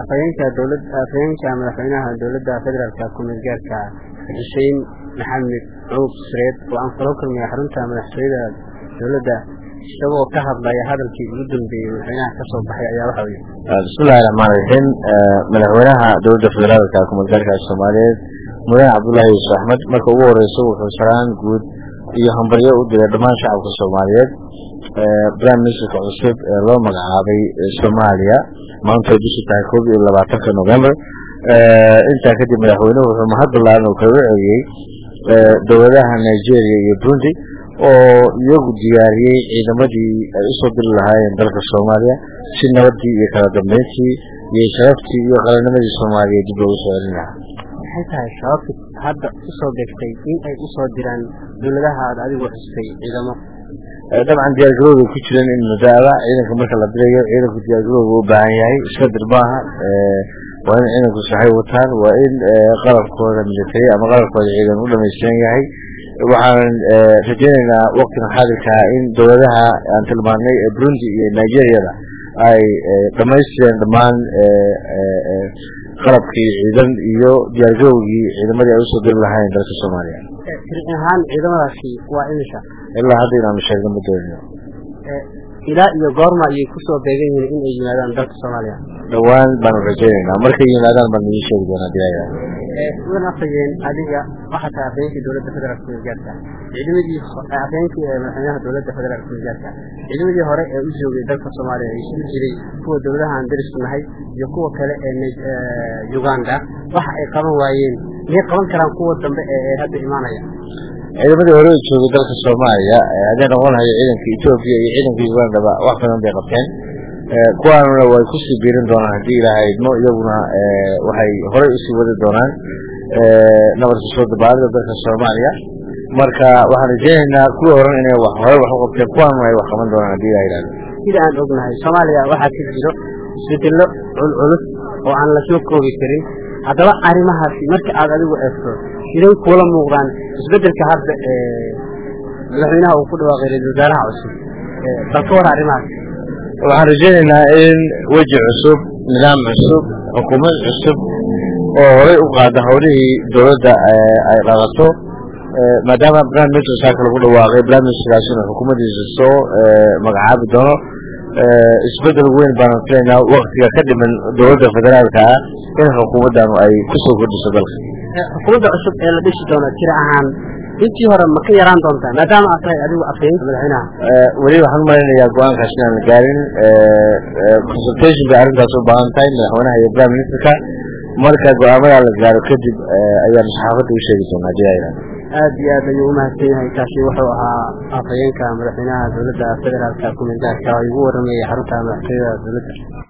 afhayeenka dowlad afhayeenka madaxweynaha dowladda federaalka ku-meel gaarka xuseen maxamed cuub sreed oo aan kula kulmay xarunta madaxtooyada dowladda isagoo ka hadlaya hadalkii ugu dambeeyey madaxweynaha ka soo baxay ayaa waxa yidhi bismillahi raxmaan raxiim madaxweynaha dowladda federaalka ku-meel gaarka soomaaliyeed mudane cabdullaahi yuusuf axmed marka ugu horeysa wuxuu saraan guud iyo hambaryo u diray dhammaan shacabka soomaaliyeed prime ministerka cusub ee loo magacaabay soomaaliya maanta ay bishu tahay koob iyo labaatanka november intaa kadib madaxweynuhu wuxuu mahad ballaaran uu kaga celiyey dowladaha nigeria iyo burundi oo iyagu diyaariyey ciidamadii ay usoo diri lahaayeen dalka soomaaliya si nabadii iyo kala dambeyntii iyo sharaftii iyo qalanimadii soomaaliya dib loogu soo celin lahaa maxay tahay sababta hadda usoo degtay in ay usoo diraan dowladaha aad adigu xustay ciidamo dabcan diyaargarowda ku jiran in madaada ciidanka marka la dirayo ciidanku diyaargarowga u baahan yahay iska dir maaha waa in ciidanku saxay wataan waa in qalabkooda military ama qalabkooda ciidan u dhamaystiran yahay waxaan rajeynaynaa waktigan xaadirkaa in dowladaha aan tilmaanay ee burundi iyo nigeriyada ay dhamaystireen dhammaan qalabkii ciidan iyo diyaargarowgii ciidamadii ay usoo diri lahaayeen dalka soomaaliya tiri ahaan ciidamadaasi waa imisha ilaa hadda inaanu sheegno ma doonino ilaa iyo goorma ayay kusoo beegan yihiin in ay yimaadaan dalka soomaaliya dhowaan baanu rajeynaynaa markay yimaadaan baan idin sheegi doonaa diyaaya mudan afhayeen adiga waxaa tahay afhayeenkii dowladda federaalka kumeelgaarka ciidamadii afhayeenkii madaxweynaha dowladda federaalka kumeelgaarka ciidamadii hore ee u joogay dalka soomaaliya ee isugu jiray kuwa dowladaha aan darisku nahay iyo kuwa kale ee uganda waxa ay qaban waayeen miyay qaban karaan kuwa dambe ee hadda imaanaya ciidamadii hore u joogay dalka soomaaliya hadday noqon lahayo ciidanka etoobiya iyo ciidanka ugandaba wax badan bay qabteen kuwaanuna way kusii biirin doonaan haddii ilaahay idmo iyaguna waxay horey usii wadi doonaan nabarka soo dabaalida dalka soomaaliya marka waxaan rajeynaynaa kuwii horan inay wax hore wax u qabteen kuwaanuna ay wax qaban doonaan haddii ilahay idhahdo sida aan ognahay soomaaliya waxaa ka jiro isbedello culculus oo aan lasoo koobi karin haddaba arrimahaasi marka aad adigu eegto siday kuula muuqdaan isbedelka hadda madaxweynaha uu ku dhawaaqay ra-isul wasaaraha cusub bal ka war arrimahaas waxaan rajeynaynaa in weji cusub nidaam cusub xukuumad cusub oo horey u qaada howlihii dowladda ay qaadato maadaama prime minister saaka lagu dhawaaqay prime ministerkaasina xukuumaddiisa soo magacaabi doono isbedel weyn baanu filaynaa waktiga ka dhiman dowladda federaalka ah in xukuumaddanu ay kusoo kordhiso dalka xukuumadda cusub ee la dhisi doono tira ahaan intii hore ma ka yaraan doontaa maadaama aad tahay adigu afhayeenka madaxweynaha weli waxaan umalaynayaa go-aankaas inaan la gaarin consultation bay arrintaas u baahan tahay madaxweynaha iyo prime ministerka marka go-aamadaa la gaaro kadib ayaanu saxaafadda u sheegi doonaa hadii ay aad iyo aad ayuu umahadsan yahay kaasi wuxuu ahaa afhayeenka madaxweynaha dowladda federaalka ku-meel gaarka oo igu waramayay xarunta madaxtooyada dowladda